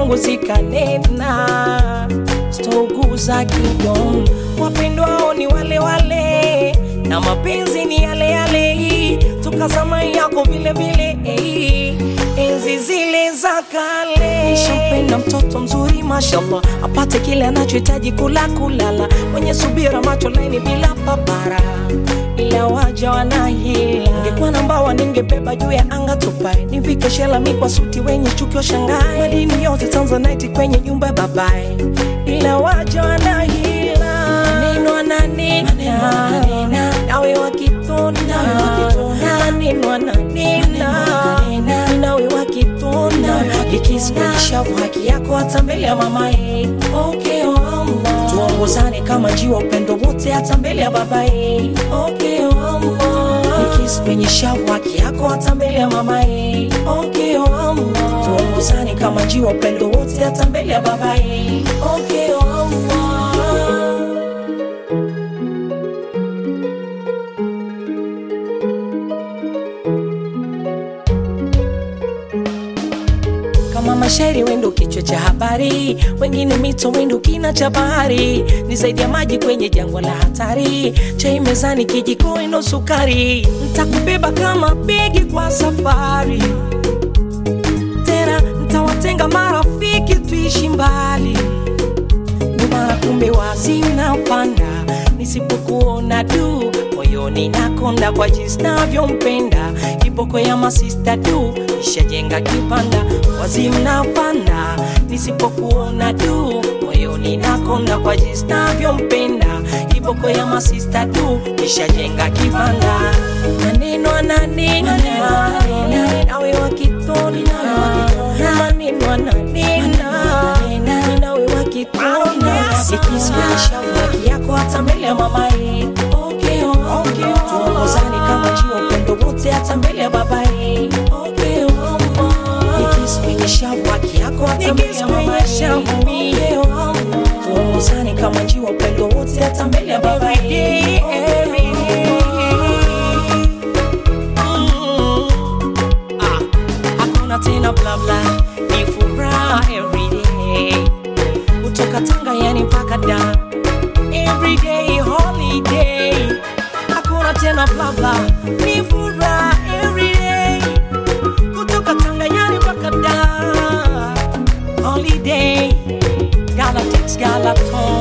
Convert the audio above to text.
zangu zikanena, sitouguza kidon. Wapendwao ni wale wale na mapenzi ni yale yale, tukazama yako vile vile eh, enzi zile za kale. Nishampenda mtoto mzuri mashallah, apate kile anachohitaji kula kulala, mwenye subira, macho laini bila papara ila waja wanahila. Ningekuwa na mbawa ningebeba juu ya anga tupae, nivike shela mi kwa suti wenye chuki wa Shanghai, madini yote Tanzanite kwenye nyumba ya babae, ila waja wanahila. Maneno ananena nawe wakitona, maneno ananena nawe wakitona, ikisikuisha haki yako hata mbele ya mamae. Okay, oh Allah. Tuongozane kama njiwa, upendo wote hata mbele ya babae. Okay, oh Allah. Nikisi kwenye shavu haki yako hata mbele ya mamae. Okay, oh Allah. Tuongozane kama njiwa, upendo wote hata mbele ya babae. Okay, oh Allah. kama mashairi wendo kichwa cha habari, wengine mito wendo kina cha bahari, ni zaidi ya maji kwenye jangwa la hatari, chai mezani kijiko ino sukari, ntakubeba kama begi kwa safari, tena ntawatenga marafiki tuishi mbali, nyuma kumbe wazi unapanda, nisipokuona du moyoni nakonda kwa jinsi navyompenda, kiboko ya masista du nishajenga kipanda, wazi mnapanda, nisipokuona du moyoni nakonda kwa jinsi navyompenda, kiboko ya masista du nishajenga kipanda, maneno ananena nawe wakitona, maneno ananena nawe wakitona, ikisimisha haki yako hata mbele ya mamae. Okay, oh, okay, tuongozane kama njia upendo wote hata mbele ya babae. Okay, oh, nikisimisha haki yako hata mbele ya mamae. Okay, oh, tuongozane kama njia upendo wote hata mbele ya babae. Okay, Mm. Ah, hakuna tena bla bla, ni furaha everyday kutoka Tanga yani mpaka da everyday holiday, hakuna tena bla bla, ni furaha everyday kutoka Tanga yani mpaka da holiday, Galactics Galaton